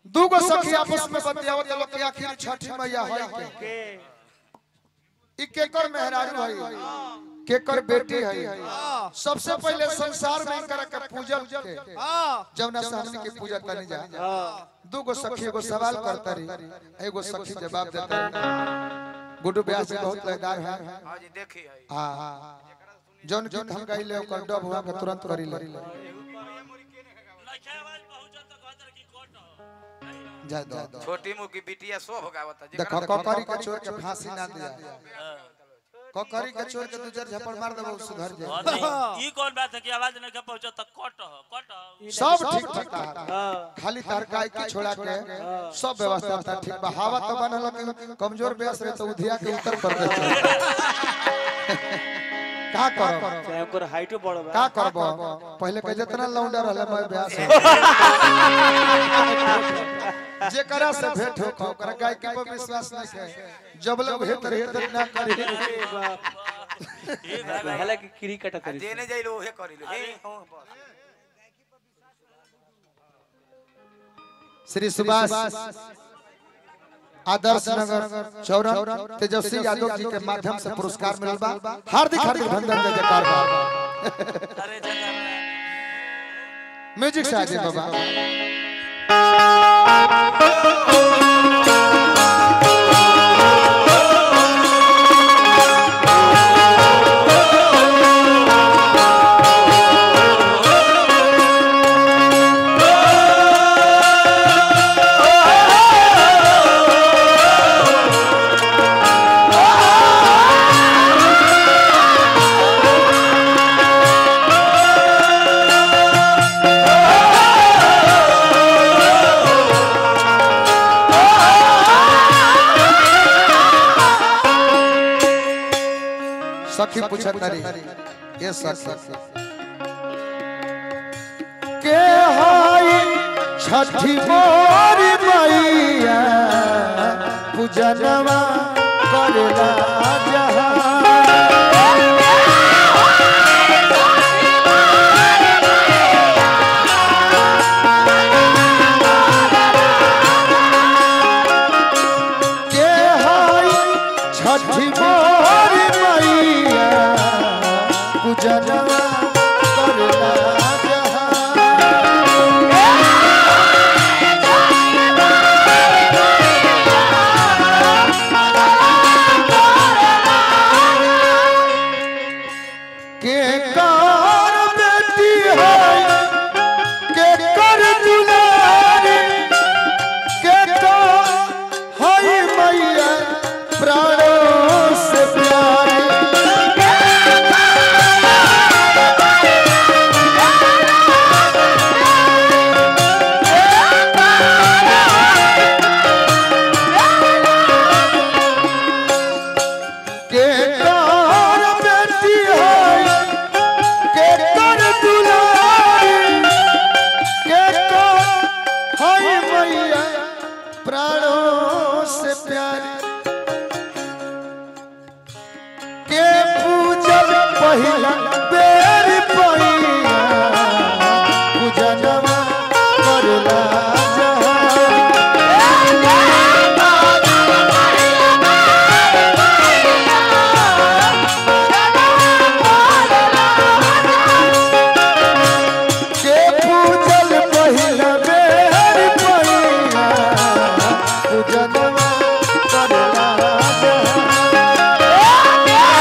दूगो सखी आपस में बतियावत लोग कि आखिर छठी मैया है के के ई केकर मेहरारू है केकर बेटी है सबसे पहले संसार में कर के पूजन के जौना से हमनी के पूजा तनी जा दूगो सखी एगो सवाल करता रही एगो सखी जवाब देता रही गुड्डू ब्यास जी बहुत लयदार है हाँ जी देखी है हां हां जौन गीत हम गाइले ओकर डब हुआ के तुरंत करी ले जा दो दो छोटी मुँह की बिटिया सो होगा बता देखो ककरी के चोर के फांसी ना दिया ककरी के चोर के दू चार झपड़ मार देबो सुधर जाए ई कौन बात है कि आवाज नहीं के पहुंचो तो कट हो कट हो सब ठीक ठीक बा खाली तरकाई के छोड़ा के सब व्यवस्था था ठीक बा हवा तो बनल कि कमजोर बेस रहे तो उधिया के उत्तर कर देते का करब चाहे ओकर हाइटो बड़ बा का करब पहले कह जितना लौंडा रहले मैं ब्यास जेकरा से भेंट हो ओकरा गायकी पर विश्वास नहीं है जब लोग भेंट रहे तो ना करी ए भाई भाई हला की किरी कटा करी देने जाई लो ओहे करी लो हे हाँ, बस। श्री सुभाष आदर्श नगर चौरन तेजस्वी यादव जी के माध्यम से पुरस्कार मिलल बा हार्दिक हार्दिक अभिनंदन जय जयकार बा अरे जगह म्यूजिक से आगे बाबा सखी पूछत तारी ये सखी के हाय छठी मोरी मैया पूजनवा करला जहां के हाय छठी मोरी मैया पूजनवा करला जहां के कार बेटी है के कर दुलारी के कार है मैया प्राणों से प्यारी के कार बेटी है के कर दुलारी के कर है मैया प्राणों से प्यारी के पूजन पहिला बेर पैया पूजनवा करला जहां के पूजल पहिला बेर पैया पूजनवा करला जहां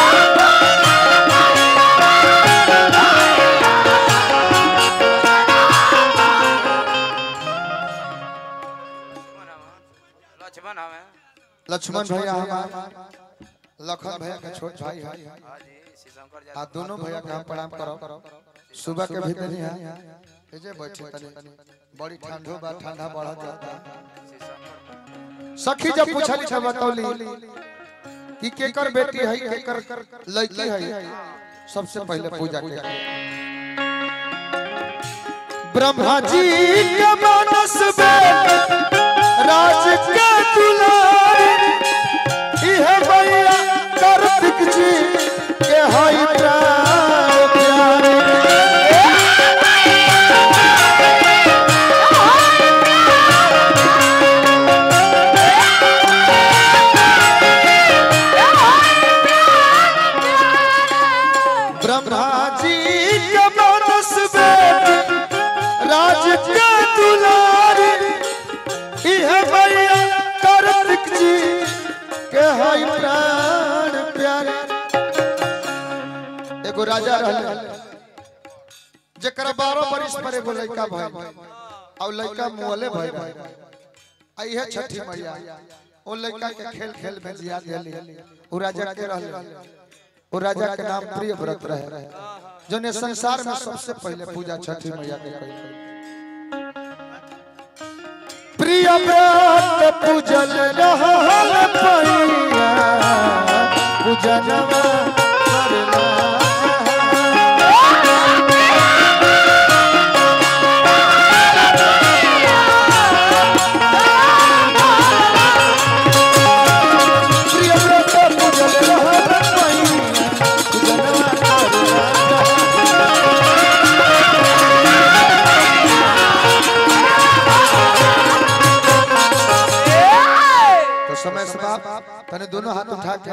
लक्ष्मण हमें लक्ष्मण भैया हमार लखन भैया के छोट भाई है हाँ जी श्री शंकर जी आ दोनों भैया के हम प्रणाम करो सुबह के भी तनी है ए जे बैठे तनी बड़ी ठंडो बा ठंडा बढ़ जाता श्री शंकर सखी जब पूछली छ बतौली कि केकर बेटी है केकर लड़की है सबसे पहले पूजा के ब्रह्मा जी के मानस में राज के दुलारी इहे मैया कार्तिक जी के हई प्राण प्यारी Oh, राजा रहले जेकरा बारह बरिस पर एगो लड़का भइल और लड़का मुअले भइल आ इहे छठी मैया ओ लड़का के खेल खेल में जिया देली उ राजा के रहले उ राजा के नाम प्रिय व्रत रहे जोने संसार में सबसे पहले पूजा छठी मैया के करी प्रिय व्रत पूजल रहल पैया पूजनवा करना प्रिय व्रत पूजल रहल पैया पूजनवा करना तो समय समाप्त तने दोनों हाथ उठा के